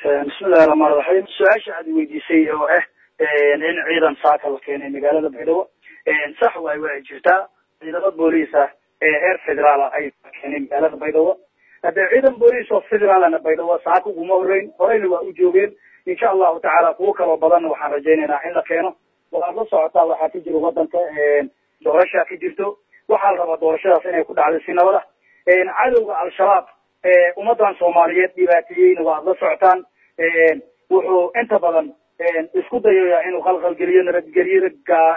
bismillahi raxmaan raxiim su-aasha aad weydiisay oo ah in ciidan saaka la keenay magaalada baydhabo sax waay waa jirtaa ciidamo booliis ah ee heer federaala ay keenay magaalada baydhabo haddee ciidan booliis oo federaalana baydhabo saaka uguma horeyn horeyna waa u joogeen insha allahu tacaala kuwo kaloo badanna waxaan rajaynaynaa in la keeno waxaad la socotaa waxaa ka jira wadanka doorashaa ka jirto waxaa la rabaa doorashadaas inay ku dhacdo si nabad ah cadowga al-shabaab ummadan soomaaliyeed dhibaateeyeyna waad la socotaan wuxuu inta badan isku dayaya inuu qalqalgeliyo nabadgelyada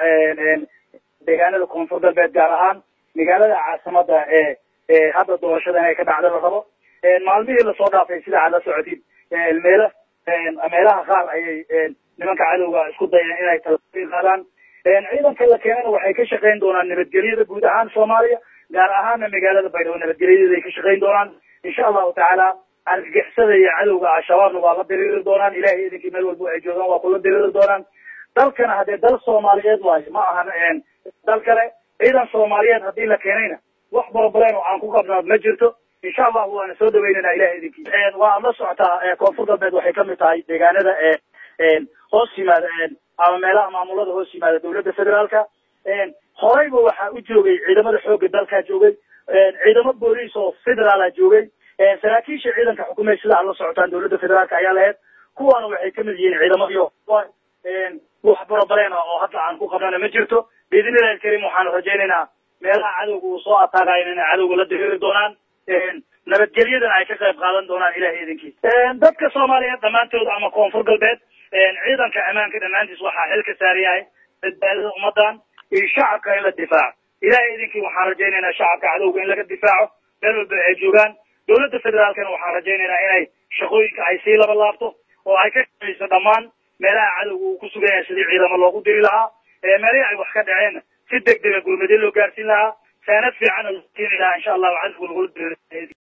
deegaanada koonfur galbeed gaar ahaan magaalada caasimada ee hadda doorashada inay ka dhacda la rabo maalmihii lasoo dhaafay sida aad la socotid meela meelaha qaar ayay nimanka cadowga isku dayeen inay talain qaadaan ciidanka la keenana waxay ka shaqayn doonaan nabadgelyada guud ahaan soomaaliya gaar ahaana magaalada baydhabo nabadgelyadeeda ay ka shaqayn doonaan insha allahu tacaala argagixisada iyo cadowga al-shabaabna waa la diriiri doonaan ilahay idinkii meel walba ay joogaan waa kula diriiri doonaan dalkana haddee dal soomaaliyeed waayo ma ahan dal kale ciidan soomaaliyeed haddii la keenayna wax borobaleen oo aan ku qabnaa ma jirto insha allahu waana soo dhaweynayna ilahay idinkii waa ad la socotaa koonfur galbeed waxay kamid tahay deegaanada hoos yimaada ama meelaha maamulada hoos yimaada dawladda federaalka horeyba waxaa u joogay ciidamada xooga dalkaa joogay ciidamo booliis oo federaala joogay saraakiisha ciidanka xukumay sida ad la socotaan dawladda federaalka ayaa lahayd kuwaana waxay kamid yihiin ciidamadiio wax borobaleen oo hadda aan ku qabnana ma jirto biidn illahi alkarim waxaan rajaynaynaa meelaha cadowga uu soo ataagayo inay cadowga la diriiri doonaan nabadgelyadana ay ka qayb qaadan doonaan ilahay idinkii dadka soomaaliyeed dhammaantood ama koonfur galbeed ciidanka ammaanka dhammaantiis waxaa xil ka saar yahay badbaadada ummadan iyo shacabka in la difaaco ilahay idinkii waxaan rajaynaynaa shacabka cadowga in laga difaaco meel walba ay joogaan dawladda federaalkana waxaan rajaynaynaa inay shaqooyinka ay sii laba laabto oo ay ka shaqayso dhammaan meelaha cadowga uu ku sugan yahay sidii ciidamo loogu diri lahaa meelihii ay wax ka dhaceen si deg dega gurmadyo loo gaarsiin lahaa saanad fiicanna loo keeni lahaa insha allahu cadowga lagula diri